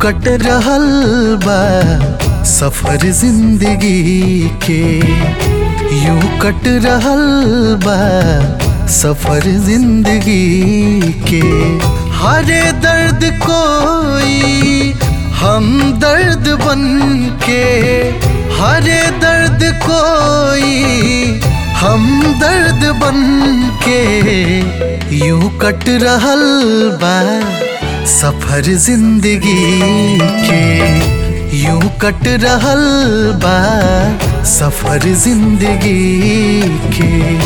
कट रहल बा सफर जिंदगी के यूं कट रहल बा सफर जिंदगी के हरे दर्द कोई हम दर्द बन के हरे दर्द कोई हम दर्द बन के यूं कट रहल बा सफर जिंदगी के यूं कट रहल बा सफर जिंदगी के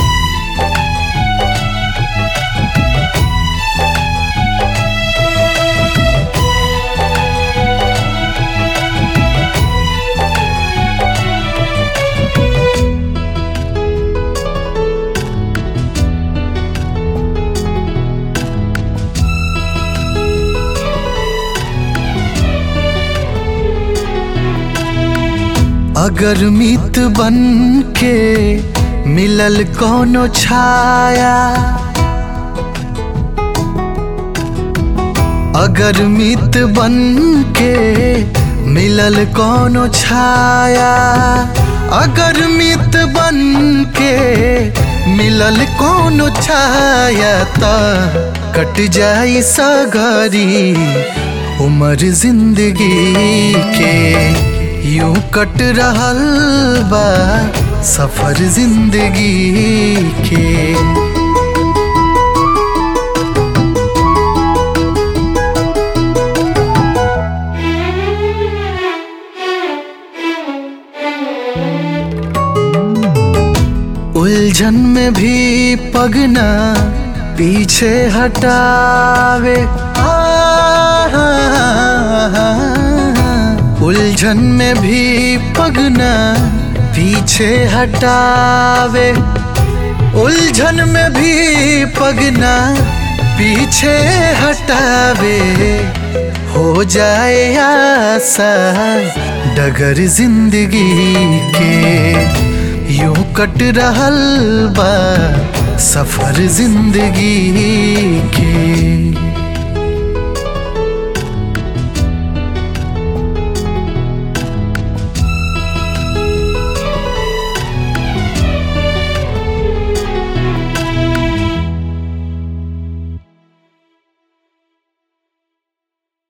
अगर मित बन के मिलल कोनो छाया अगर मित बन के मिलल कोनो छाया अगर मित बन के मिलल कोनो छाया त कट जाई सगरी उमर जिंदगी के यूं कट रहल बा सफर जिंदगी के उलझन में भी पगना पीछे हटावे उलझन में भी पगना पीछे हटावे उलझन में भी पगना पीछे हटावे हो जाए आसा डगर जिंदगी के यूं कट रहल बा सफर जिंदगी के